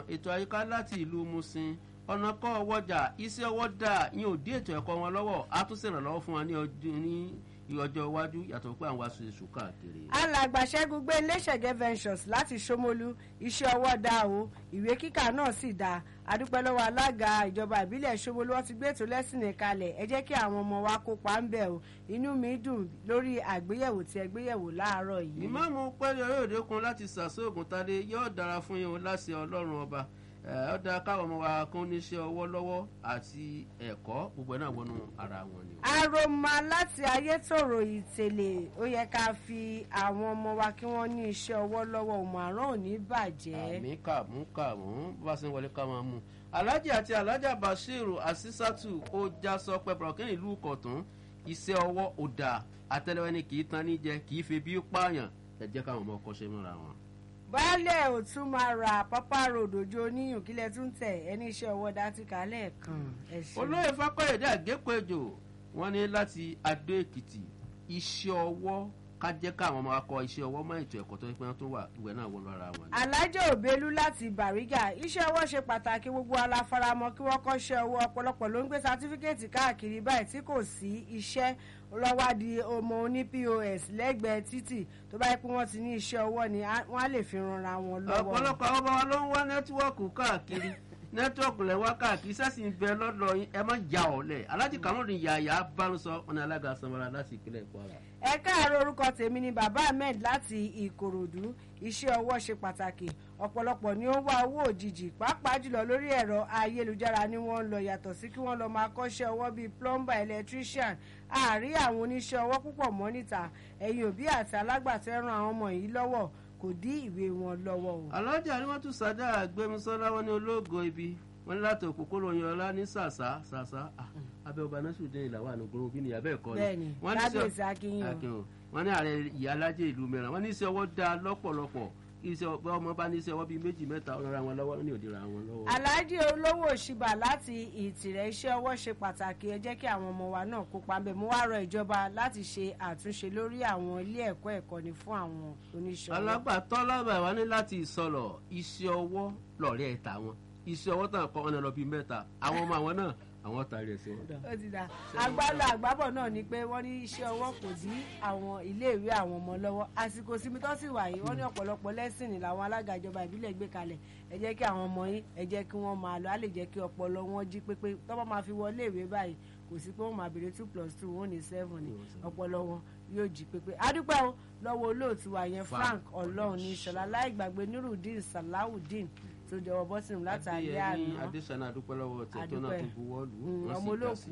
ètò àyíká láti ìlú musin ọ̀nà kọ́ ọwọ́jà iṣẹ́ ọwọ́ dà yín ò dé ètò ẹ̀kọ́ wọn lọ́wọ́ á tún ṣèrànlọ́wọ́ fún wọn ní ọdún ní ọjọ́ iwájú yàtọ̀ pé àwọn aṣọ èṣù káàkiri. alàgbà ṣẹ́gun gbé iléṣẹ̀gẹ́ ventures láti ṣómólú iṣẹ́ ọwọ́ dá o ìwé kíkà náà sì dá adúpẹ́ lọ́wọ́ alága ìjọba ìbílẹ̀ ṣómólú wọ́n ti gbé ètò lẹ́sìn kalẹ̀ ẹ jẹ́ kí àwọn ọmọ wa kópa ń bẹ̀ o inú mi dùn lórí àgbéyẹ̀wò tí ẹ gbéyẹ̀wò láàárọ̀ yìí. ìmáàmù pẹ́ẹ́lí ọ̀yọ́dẹ kun láti sàṣọ́ògùn tadé yóò dára fún yín o láṣẹ ọlọ́run ọba ó dáa káwọn ọmọ wa kún níṣẹ́ ọwọ́ lọ́wọ́ àti ẹ̀kọ́ gbogbo ẹ̀ náà wọnú ara wọn ni. aroma láti ayétòrò ìtẹ̀lẹ̀ ó yẹ ká fi àwọn ọmọ wa kí wọ́n ní iṣẹ́ ọwọ́ lọ́wọ́ òmùàrán ò ní bàjẹ́. àmì kàmú kàmú bó bá ṣe ń wọlé ká máa mú. alhaji àti alhaja bashiru asisatu ó já sọ pé burkina ìlú kọ̀tún iṣẹ́ ọwọ́ ò dà àtẹlẹwẹ́ ni kì í tan níjẹ kì í fi bí pààyàn ẹ jẹ́ káwọn ọmọ kọ́ṣẹ́ mọ́ra wọn baálẹ̀ ò tún máa ra pápá ròdòjò oníyùn kílẹ̀ tún tẹ̀ ẹni iṣẹ́ ọwọ́ dátì kálẹ̀ kan. olóyè fákọ̀yẹ̀dẹ́ àgékòèjò wọ́n ní láti adó èkìtì iṣẹ́ ọwọ́ ká jẹ́ káwọn ọmọ akọ iṣẹ́ ọwọ́ mọ́ ètò ẹ̀kọ́ tó pẹ́ tó wà ìwé náà wọ́n lọ́ra wọn. alájọ òbélú láti bàrígà iṣẹ́ ọwọ́ ṣe pàtàkì gbogbo aláfaramọ́ kí wọ́n kọ́ṣẹ́ ọwọ́ ọ̀pọ̀lọpọ̀ ló ń gbé sátífíkẹ́ẹ̀tì káàkiri báyìí tí kò sí iṣẹ́ lọ́wádìí ọmọ oní pos lẹ́gbẹ̀ẹ́ títì tó bá yẹ pé wọ́n ti ní iṣẹ́ ọwọ́ ni wọ́n á lè fi ranra wọn lọ́wọ́. ọ̀pọ̀lọpọ̀ àwọn ọmọ wa ló ń wá nẹ́tíwọ́ọ̀kù káàkiri nẹ́tíwọ́ọ̀kù lẹ̀ wá káàkiri sẹ́sì ń bẹ lọ́dọ̀ yín ẹ má ja ọ̀lẹ̀ alájí kàmọ́ọ̀dù yàyà bánusọ ọ̀nà alága sanwó-ara láti ìpínlẹ̀ kwara. ẹ káàárọ̀ orúkọ tèmi ni bàbá ahmed láti ìkòròdú iṣẹ́ ọwọ́ ṣe pàtàkì ọ̀pọ̀lọpọ̀ ni ó ń wá owó òjijì pàápàá jùlọ lórí ẹ̀rọ ayélujára ni wọ́n ń lọ yàtọ̀ sí kí wọ́n lọ máa kọ́ṣẹ́ ọwọ́ bíi plumber electrician àárí àwọn oníṣẹ́ ọwọ́ púpọ̀ mọ́ níta ẹ̀yin òbí àti alágbàtọ́ ẹ̀ràn àwọn ọmọ yìí lọ́wọ́ kò dí ìwé wọn lọ́wọ́ o. alájà ni wọ́n tún sádà àgbẹ̀mísọ́lá wọn ní ológo ibi wọn ní láti òpópónà yan ọlá ní sàṣà sàṣà abẹ́ ọba násùdín ìlàwọ̀ ànúgbòrò bí nìyà bẹ́ẹ̀ kọ́ ni. bẹ́ẹ̀ni lágbèsè akínyàn. wọ́n ní ààrẹ ìyá alájẹ ìlú mìíràn wọ́n ní iṣẹ́ ọwọ́ dáa lọ́pọ̀lọpọ̀ iṣẹ́ ọmọ bá ní iṣẹ́ ọwọ́ bíi méjì mẹ́ta ọ̀rọ̀ àwọn lọ́wọ́ ní òdìrà àwọn lọ́wọ́. aláàjì olówó òṣìbà láti ìtìrẹ̀ iṣẹ́ ọwọ́ ṣe pàtàkì ẹ jẹ́ kí àwọn ọmọ wa náà kópa ńbẹ̀ mo wá rọ ìjọba láti ṣe àtúnṣe lórí àwọn ilé ẹ̀kọ́ ẹ̀kọ́ni fún àwọn oníṣẹ́ ọwọ́. alágbàtọ́ lábàá wa ní láti ìsọlọ̀ iṣẹ́ ọwọ́ lọ̀rẹ́ ẹ̀ta wọn iṣẹ́ ọwọ́ tàn kọ́ ọ̀nà lọ bíi mẹ́ta àwọn ọmọ àwọn náà àwọn tàrí ẹ̀ sí wọn. ó ti dà agbálọ àgbábọ̀ náà ni pé wọ́n ní iṣẹ́ ọwọ́ kò dí àwọn iléèwé àwọn ọmọ lọ́wọ́ àsìkò sinmi tó sì wà yìí wọ́n ní ọ̀pọ̀lọpọ̀ lẹ́sìn ní làwọn alága ìjọba ìbílẹ̀ gbé kalẹ̀ ẹ jẹ́ kí àwọn ọmọ yín ẹ jẹ́ kí wọ́n máa lọ á lè jẹ́ kí ọpọlọ wọn jí pépé tọ́pọ̀ máa fi wọlé ìwé báyìí kò sí pé wọ́n máa béèrè two plus two wọ́n ní seven ni ọpọlọ wọn yóò jí pépé adúpẹ́ o lọ́wọ́ olóòtú wa yẹn frank ọlọ́run ní ìṣọ̀lá láì gbàgbé nurudeen salawudeen tó jọwọ bọ́sìn látàrí àná adéṣánà adúpẹ́ lọ́wọ́ tẹ̀ tó náà tó buwọ́ lù ú ọmọ olóòkú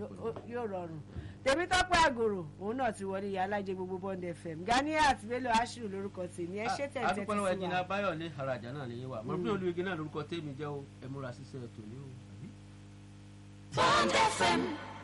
yóò rọrùn tèmi tọ́pẹ́ àgòrò òun náà ti wọlé ìyá alájẹ gbogbo bond fm ganiat bello ashiru lórúkọ tèmi ẹ ṣe tẹ̀ tẹ́tí sí wa. adúpẹ́ lọ́wọ́ ẹ̀jìnà báyọ̀ ní arajà náà ní yín wa mọ̀ bí olùyege náà lórúkọ tèmi jẹ́ o ẹ múra ṣiṣẹ́ tòní o. bond fm.